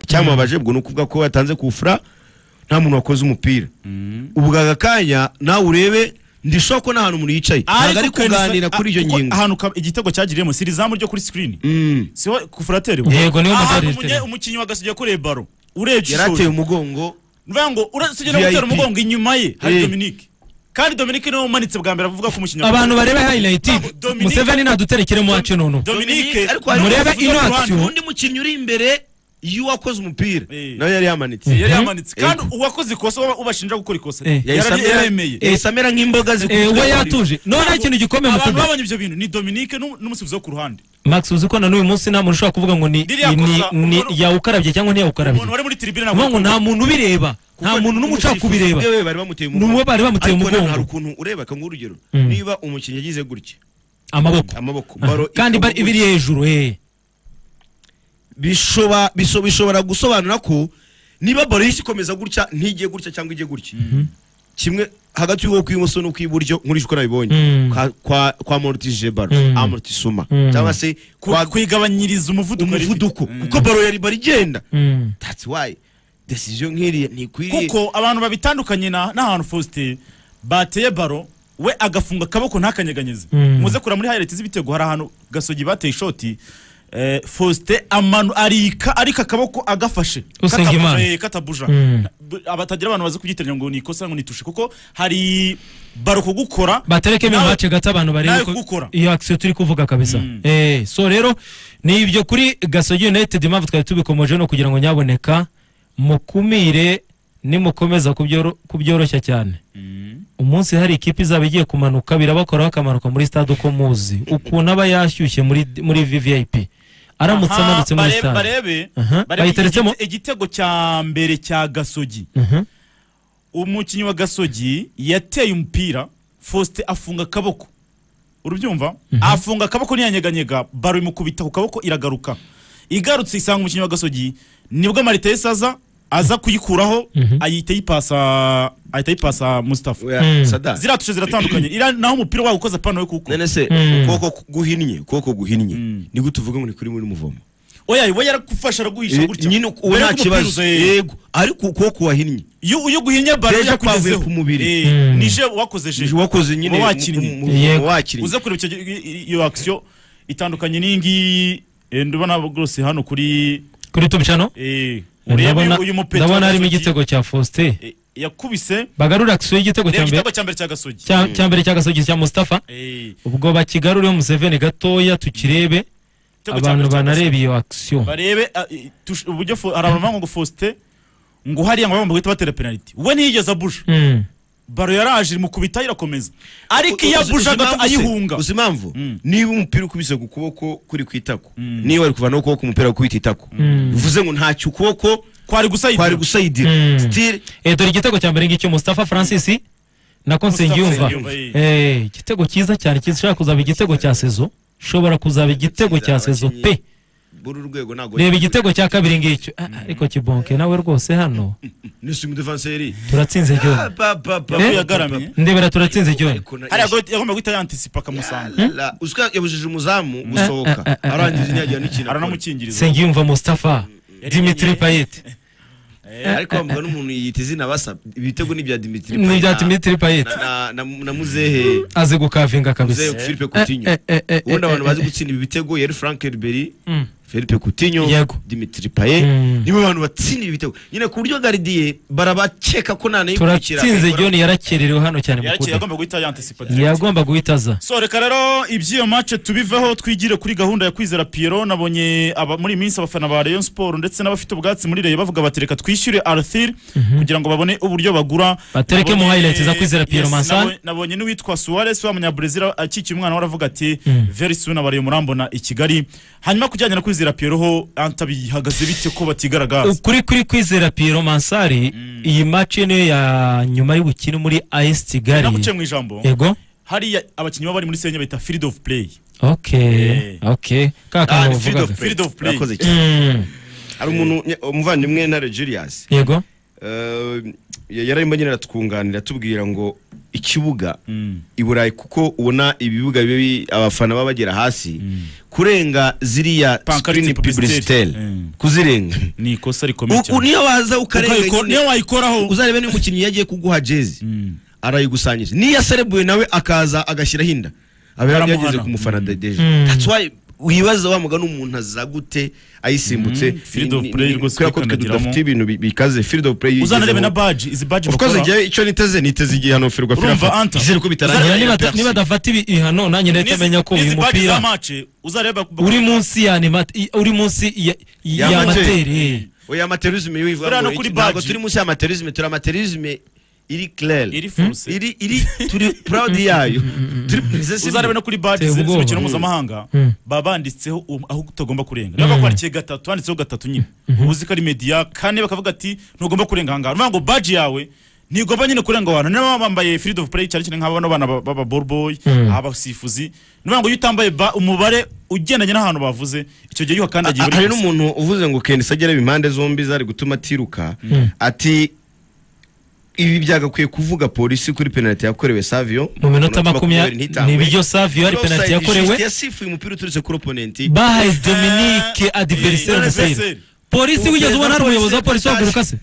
icyamubabaje ubwo ni ukuvuga ko yatanze kufura nta muntu wakoze umupira ubwo aka kanya nawe urebe ndishobora ko nta hantu umuntu yicaye ntabwo ari kuganira kuri iyo ngingo ahantu ka- igitego cyagiriyemo si izamu ryo kuri sikirini Mm. siho kufurateri Yego, niwe mutere umukinnyi igitego. umukinnyi wagasugiye kure baro urebye yarateye ishuri umugongo bivuga ngo urasigira VIP. gutera umugongo inyuma ye Eh. hari Dominique kandi Dominique niwe umanitse bwa mbere avuga ko umukinnyi wa- abantu bareba highlight Dominique- museveni naduterekere mu wacu nono Dominique ariko hari murebe uvuga ino ku ruhande. action. undi mukinnyi uri imbere y'uwakoze umupira Eh. nawe yari yamanitse yari Mhm. yamanitse kandi uwakoze ikosa uba- ubashinja gukora ikosa Eh. Yahise yarari- amera- yaremeye yahise amera nk'imboga Eh, zikubye we yatuje noneho ikintu gikomeye mu abantu kudoda babonye ibyo bintu ni Dominique n'um- n'umusifuzi wo ku ruhande max uzi ko na n'uyu munsi nta muntu ushobora kuvuga ngo ni Ririya ni- kosa, ni umuntu- yawukarabye cyangwa ntiyawukarabye umuntu wari muri tribune Uvuga ntabwo ngo nta muntu ubireba nta muntu n'umuco n'umusifuzi kubireba we bari bamuteye Ni uwo bari Ariko bamuteye umugongo. nanone hari ukuntu ureba akanga urugero Mm. niba umukinnyi yagize gutya amaboko amaboko Ah, baro kandi ikagwa bari- biri hejuru eh bishoba biso- bishobora gusobanura ko niba baro yisi ikomeza gutya ntigiye gutya cyangwa ijye gutya kimwe hagati y'uwo kw'ibumoso n'ukw'iburyo nkurije uko nabibonye Mm. kwa- kwa- kwa morotije baro Mm. amorotishuma Mm. cyangwa se kwa kwigabanyiriza umuvuduko yari ifite. umuvuduko kuko baro yari bari igenda Mm. that's why decision nk'iriya ntikwiriye kuko abantu babitandukanye na- n'ahantu Faustin bateye baro we agafunga akaboko ntakanyeganyeze Mm. muze kureba muri highlight z'ibitego hari ahantu gasogi bateye ishoti eh, Faustin amanu arika ariko akaboko agafashe Usenga Katabuja, Imana. eh, katabuja Mm. B- abatagira abantu bazi kugitiranya ngo ni ikosa ngo nitushe kuko hari baro kugukora baterekemo Nawe- iwacu gato abantu barebe nawe ko kugukora. iyo akisiyo turi kuvuga kabisa eh so rero ni ibyo kuri gasogi united impamvu twari tubikomoje no kugira ngo nyaboneka mukumire nimukomeza kubyoro- kubyoroshya cyane umunsi hari ikipe izaba igiye kumanuka birabakoraho akamanuka muri stade uko muzi ukuntu aba yashyushye muri muri vvip aramutse Aha, amanutse muri barebe- stade barebe Aha, barebe bayiteretsemo? igite- igitego cya mbere cya gasogi Mhm. umukinnyi wa gasogi yateye umupira faustin afunga akaboko urubyumva afunga akaboko ntiyanyeganyega baro imukubita ku kaboko iragaruka igarutse isanga umukinnyi wa gasogi nibwo maritesi aza aza kuyikuraho ayita ayipasa ahita ayipasa mustafa Oya, Mm. Sada, ziratushe ziratandukanye iriya naho umupira wawe ukoze pano we kuko none se Mm. ukuboko ku- guhinnye ukuboko guhinnye nigute tuvuge ngo ni kuri muri muvomo oya we yaragufasha araguhisha gutya nyine uwo Mbere nta y'uko kibazo umupira uza, eh, yego ariko ukuboko wahinnye iyo iyo uguhinye baro Deja kwavuye yakugezeho ku mubiri. Eh, Mm. nije wakoze je wakoze nyine Mu bakinnyi. mu- mu- mu- mu Yego. bakinnyi uze kureba icyo gi- i- iyo action itandukanye n'iyingiyi eh, ndabona rwose hano kuri kuri tubicano eh, ndabona urebe uyu mupeta ndabona wa harimo Gasogi, igitego cya faustin eh, yakubise bagarura akisiyo y'igitego cya reba mbere igitego cya mbere cya gasogi cya cya mbere cya gasogi cya mustafa Eh, ubwo bakigaruriye museveni gatoya tukirebe igitego cya abantu mbere cya Gasogi. banareba iyo akisiyo barebe ah, eh, tush- uburyo fo- hari abantu bavuga ngo faustin ngo hariya ngo bamwe bahita batera penaliti we ntiyigeze abuje Mm. baro yaraje imukubita irakomeza ariko iyo Uzi- abuje uzi agato impamvu se? ayihunga uzi impamvu Mm. niba umupira ukubise ku kuboko kuri ku itako niba ari kuvanaho ukuboko umupira gukubita itako bivuze ngo ntacyo ukuboko kwari gusa kwari yidira. gusayidira Mm. sitire Eh, dore igitego cya mbere ngicyo Mustafa Francis nako nsengiyumva Nsengiyumva, eh. Eh, igitego cyiza cyane kishobora kuzaba igitego cya sezo shobora kuzaba igitego cya sezo pe buri urwego ntabwo reba igitego cya kabiri ngicyo Ah, ariko kibonke nawe rwose hano nisimu defanseri turatsinze Ah, ryo ba, ba, ba, Eh? ba, Yagaramye. ndebera turatsinze ryo Ariko na- hariya go- yagomba guhita yantisipa akamusanga La- uzi ko yabujije umuzamu gusohoka arangiza ntiyagira n'ikintu akora. aranamukingiriza nsengiyumva Mustafa Dimitri Payet ariko bavuga n'umuntu yita izina basa ibitego ni ibya dimitiri ni bya Payet. Dimitri Payet Na- na- na- na muzehe azi gukavinga kabisa muzehe Philippe Coutinho Eh, eh, eh, eh, ubundi abantu eh, bazi eh. gutsinda ibi bitego yari Frank Ribery Mm. Philippe Coutinho Yego. Dimitri Payet Mm. nibo bantu batsinda ibi bitego nyine ku buryo garidiye barabakeka ko nta nayikurikira turatsinze ryo yarakererewe hano cyane mu yarakeye kudoda. agomba guhita yantisipa yagomba guhita aza so reka rero iby'iyo mace tubiveho twigire kuri gahunda ya kwizera Pierrot nabonye aba, muri iyi minsi abafana ba Rayon Sport ndetse n'abafite ubwatsi muri Rayon bavuga bati reka twishyure Arthur kugira ngo babone uburyo bagura Batereke mu Nabonye- highlights za Kwizera Pierrot Mansana. nabonye- nabonye n'uwitwa Suarez wa munyabrazil akikiye umwana we aravuga ati very soon abariye murambona i Kigali hanyuma kujyanye na kwizera Pierrot ho antabihagaze bite ko batigaragaza ukuri kuri kwizera Pierrot Mansari iyi match niyo ya nyuma y'ubukini muri AS Kigali naguciye mu ijambo ego hariya abakinnyi baba bari muri Senya bita field of play okay Eh. okay ka Ah, kantu ni field uvuga of play. Field of play. Urakoze cyane. Mm, hari umuntu umuvandimwe na Julius yego eh, yararimo nyine aratwunganira atubwira ngo ikibuga i Burayi kuko ubona ibibuga bibi abafana baba bagera hasi kurenga ziriya Pancarte screen publicitaire. publicitaire Mm. kuzirenga ni ikosa rikomeye U- u- cyane niyo waza ukarenga Ukayiko- nyine, niyo wayikoraho uzarebe niba umukinnyi yagiye kuguha jezi Mm. arayigusanyije niyo yaselebuye nawe akaza agashyiraho inda aba Baramuhana. yarageze ku mufana dedeje that's why wibaza wa mugani umuntu aza gute ayisimbutse Mm, field of Ni- ni- play ni- rwose kubera ko twe kwikanagiramo. tudafite ibintu bi- bikaze field of play yigezeho. uzanarebe na baji izi baji Of course, bakora igihe icyo niteze niteze igihe hano firwa Urumva, firafa Anta? izere ko bitarangira Ngira nibata- nibadafata ibi- ibihano nanjye nahita N'izi- menya ko n'izi uyu baji za mupira mace uzareba uri munsi ya animat- i- uri munsi ya- Ya ya amateur. materi oya amateurisme Buriya wivuga no ngo kuri iki, ntabwo badge. turi munsi y'amateurisme turi amateurisme iri claire iri force iri iri turi proud yayo turi princess uzarebe no kuri baji Teye ziri ubwoba. z'imikino mpuzamahanga Mm. baba banditseho um- aho utagomba kurenga niba bakwandikiye gatatu handitseho gatatu nyine uzi ko ari media kane bakavuga ati ntugomba kurenga ahangaha niyo ngo baji yawe ntigomba nyine kurenga abantu niba bambaye freedom of play cyane cyane nk'aba bano bana baba borboy Mm. abasifuzi niyo ngo iyo utambaye ba- umubare ugendanye n'ahantu bavuze icyo gihe iyo uhakandagiye Ah, hari buri wese. n'umuntu uvuze ngo Ken Sagere impande zombi zari gutuma atiruka ati ibi byagakwiye kuvuga polisi kuri penalty yakorewe Savio mu minota makumyabiri ntitangwe. n'ibiryo savio ari Offside penaliti just yakorewe yasifuye umupira uturutse kuri opponent bahaye dominique adversaire Adversaire. umusayiro polisi wigeze ubona hari umuyobozi wa polisi Polisi waguruka se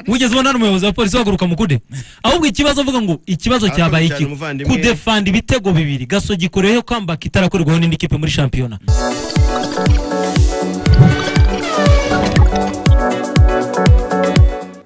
wigeze ubona hari umuyobozi wa polisi waguruka mu kude ahubwo ikibazo avuga ngo ikibazo Arakomeye cyabaye cyane, iki umuvandimwe. kudefanda ibitego bibiri gasogi kureho kambaka itarakorerwaho n'indi kipe muri shampiyona